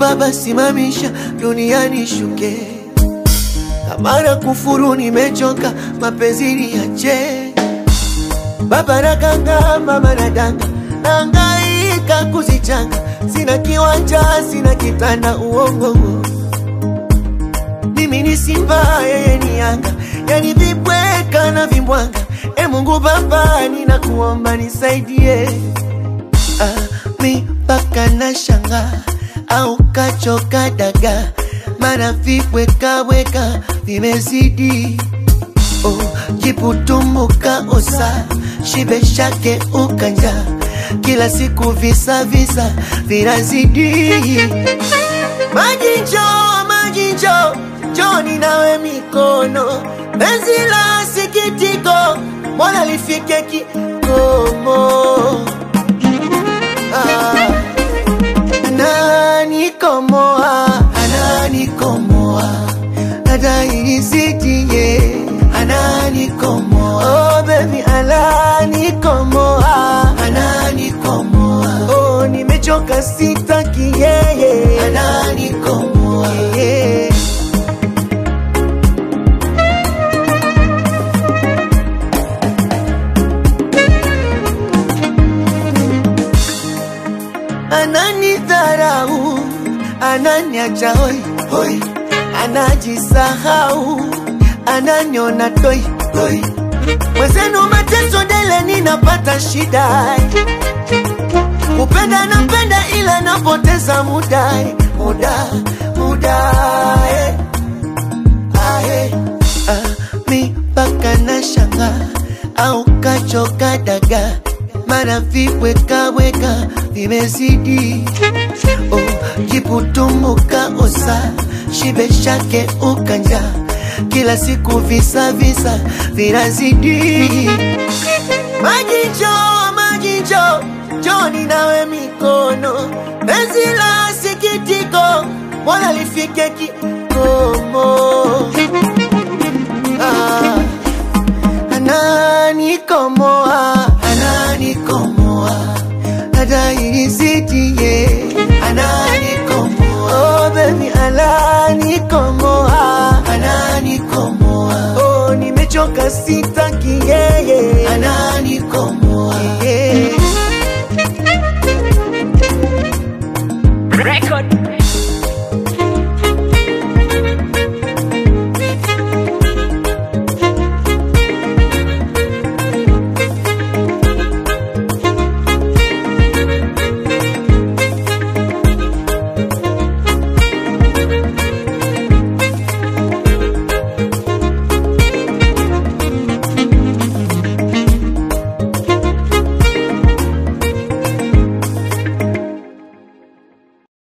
Baba simamisha duniani shuke, kama na kufuru nimechoka, mapenzi niache. Baba nakanga, mama nadanga, nahangaika kuzichanga, sina kiwanja, sina kitanda, uongo mimi ni Simba, yeye ni Yanga, yani vibweka na vimbwanga. E Mungu Baba, ninakuomba nisaidie. Ah, mi mpaka na shanga au kachoka daga, mana vibwekaweka vimezidi. Oh, jiputumuka osa shibe shake ukanja, kila siku visa visa vinazidi. Maji njoo, maji njoo, njoni nawe mikono, penzi la sikitiko, mbona lifike kikomo? Ah, ananikomoa, ananikomoa, adaisitie, ananikomoa, oh baby, ananikomoa, ananikomoa, oh nimechoka, sitaki yeye, ananikomoa, yeah. ananidharau, ananiacha hoi hoi, anajisahau, ananiona toi toi. Mwenzenu mateso dele, ninapata shida, kupenda napenda, ila napoteza muda muda muda eh. Ah, eh. Ah, mi mpaka na shanga au kachoka daga mana vibwekaweka vimezidi. Oh, jiputumuka osa shibe shake ukanja, kila siku visa visa vinazidi. Maji njoo, maji njoo, njoni nawe mikono, penzi la sikitiko, mbona lifike kikomo? Ah, ananikomoa, ananikomoa, adaisitie, ananikomoa, oh baby, ananikomoa, ananikomoa, oh nimechoka, sitaki yeye, ananikomoa